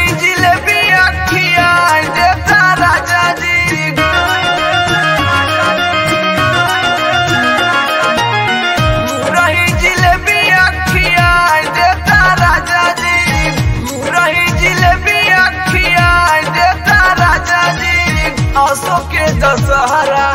रही जिलेबी अखिया देता राजा जी रही जिलेबी अखिया देता राजा जी रही जिलेबी अखिया देता राजा जी आसो के दशहरा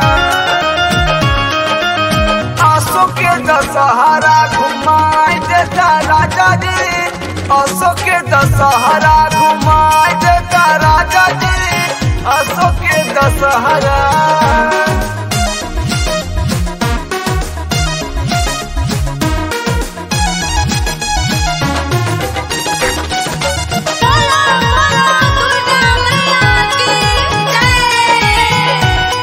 आसो के दशहरा घुमाई देता राजा जी आसो के दशहरा घुमाई देता राजा जी आसो के दशहरा बोलो बोलो दुर्गा मैया की जय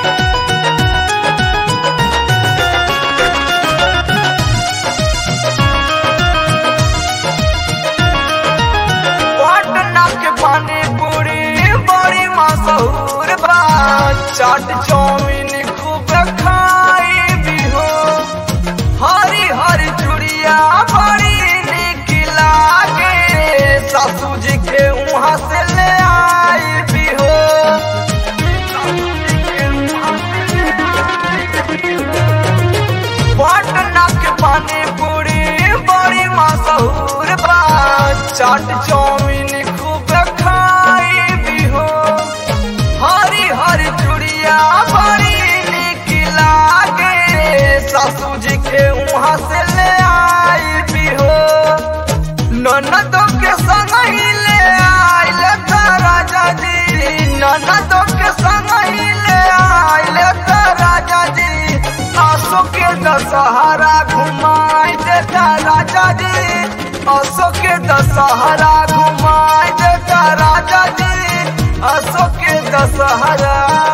पटना के पानी पूरी बड़ी मशहूर बा चाट चाउमीन खूब खाई भी हो हरी हरी चूड़िया बड़ी निक लागे सासू जी के वहाँ से ले आई भी हो सासू जी के वहाँ से ले आई भी हो। पटना के पानी पूरी बड़ी मशहूर बा चाट चाउमीन खूब खाई भी हो हरी हरी चूड़िया बड़ी निक लागे सासू जी के वहाँ से ले आई भी हो ननदों के संग ही ले आइल था राजा जी ननदों के संग ही ले आइल था राजा जी आसो के दशहरा घुमाई देता राजा जी आसो के दशहरा घुमाई देता राजा जी आसो के दशहरा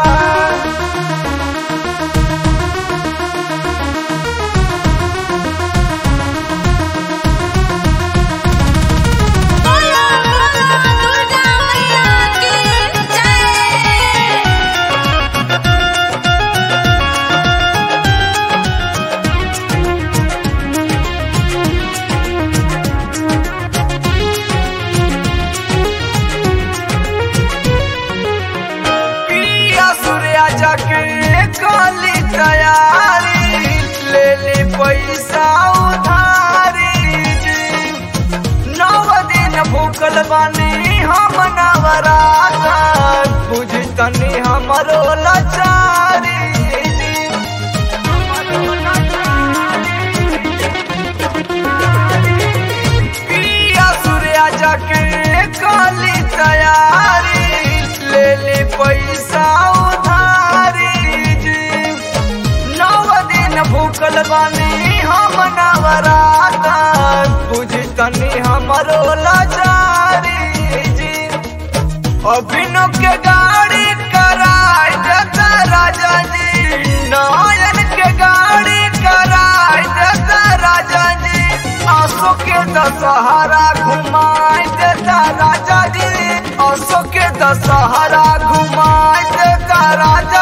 बोलो बोलो दुर्गा मैया की जय पिया सूर्या जाके काली तैयारी ले ले पैसा उधारी जी नव दिन भूखल बानी हम नवराता बुझ तनी हमरो लाचारी जी पिया सूर्या जाके काली तैयारी ले ले पैसा उधारी जी नव दिन भूखल बानी हम नवराता बुझ तनी हमरो लाचारी जी अभिनव के गाड़ी कराई देता राजा जी नायन के गाड़ी कराई देता राजा जी आंसू के दशहरा घुमाई देता राजा जी आंसू के दशहरा घुमाई देता राजा